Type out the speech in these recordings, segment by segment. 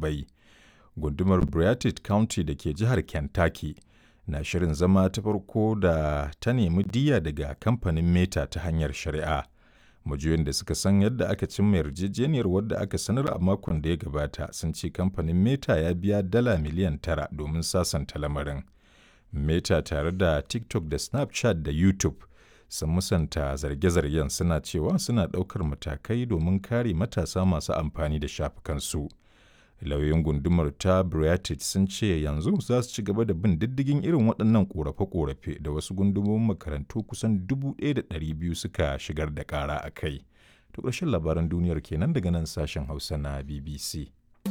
ɗalibai. Gundumar Beartooth County da ke jihar Kentucky na shirin zama ta farko da ta nemi diyya daga kamfanin Meta ta hanyar shari'a. Majiyoyin da suka san yadda aka cimma yarjejeniyar wadda aka sanar a makon da ya gabata sun ce kamfanin Meta ya biya dala miliyan tara domin sasanta lamarin. Meta tare da TikTok da Snapchat da YouTube sun musanta zarge-zargen suna cewa suna ɗaukar matakai domin kare matasa masu amfani da shafukansu. Lauyoyin gundumar ta Beartooth sun ce yanzu za su ci gaba da bin diddigin irin waɗannan ƙorafe-ƙorafe da wasu gundumomin makarantu kusan 1,200 suka shigar da ƙara a kai. To ƙarshen labaran duniyar kenan daga nan sashen Hausa na BBC.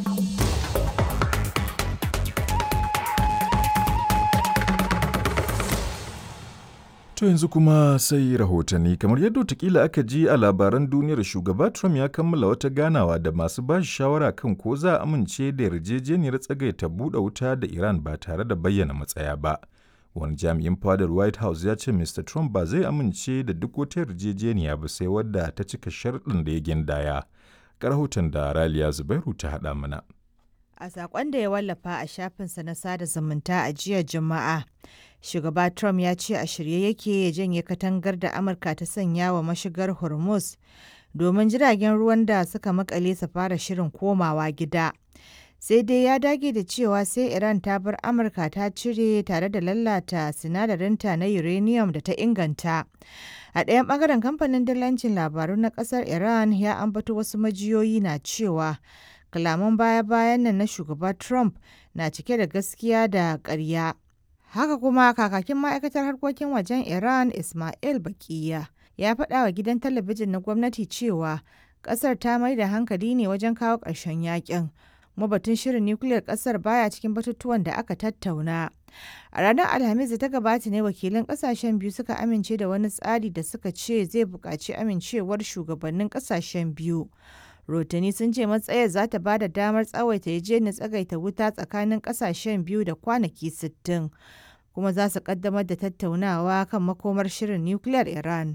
To yanzu kuma sai rahotanni kamar yadda watakila aka ji a labaran duniyar shugaba Trump ya kammala wata ganawa da masu ba shi shawara kan ko za a amince da yarjejeniyar tsagaita buɗe wuta da Iran ba tare da bayyana matsaya ba. Wani jami'in fadar White House ya ce Mr. Trump ba zai amince da duk wata yarjejeniya ba sai wadda ta cika sharɗin da ya gindaya. rahoton da Raliya Zubairu ta haɗa mana. A saƙon da ya wallafa a shafinsa na sada zumunta a jiya Juma'a, shugaba Trump ya ce a shirye yake ya janye katangar da Amurka ta sanya wa mashigar Hormuz domin jiragen ruwan da suka makale su fara shirin komawa gida. Sai dai ya dage da cewa sai Iran ta bar Amurka ta cire tare da lalata sinadarinta na uranium da ta inganta. A ɗayan ɓangaren kamfanin dillancin labaru na ƙasar Iran ya ambato wasu majiyoyi na cewa kalaman baya-bayan nan na shugaba Trump na cike da gaskiya da ƙarya. Haka kuma kakakin ma'aikatar harkokin wajen Iran Ismail Bakiya ya faɗa wa gidan talabijin na gwamnati cewa ƙasar ta mai da hankali ne wajen kawo ƙarshen yakin. Mabatun shirin nukiliyar ƙasar baya cikin batutuwan da aka tattauna. A ranar Alhamis da ta gabata ne wakilan ƙasashen biyu suka amince da wani tsari da suka ce zai buƙaci amincewar shugabannin ƙasashen biyu. Rotani sun ce matsayar za ta ba da damar tsawaita yarjejeniyar tsagaita wuta tsakanin ƙasashen biyu da kwanaki 60 kuma za su ƙaddamar da tattaunawa kan makomar shirin nukiliyar Iran.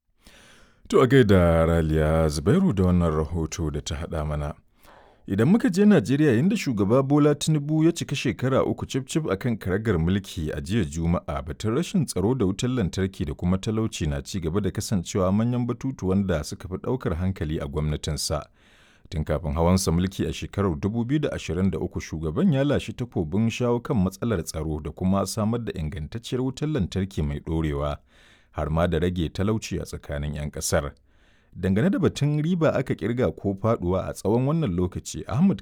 To a gaida Raliya Zubairu da wannan rahoto da ta haɗa mana. Idan muka je Najeriya yadda shugaba Bola Tinubu ya cika shekara uku cif-cif a kan karagar mulki a jiya Juma'a batun rashin tsaro da wutar lantarki da kuma talauci na ci gaba da kasancewa manyan batutuwan da suka fi ɗaukar hankali a gwamnatinsa. Tun kafin hawansa mulki a shekarar 2023 shugaban ya lashe takobin shawo kan matsalar tsaro da kuma samar da ingantacciyar wutar lantarki mai ɗorewa har ma da rage talauci a tsakanin 'yan ƙasar. dangane da batun riba aka kirga ko faduwa a tsawon wannan lokaci ahmad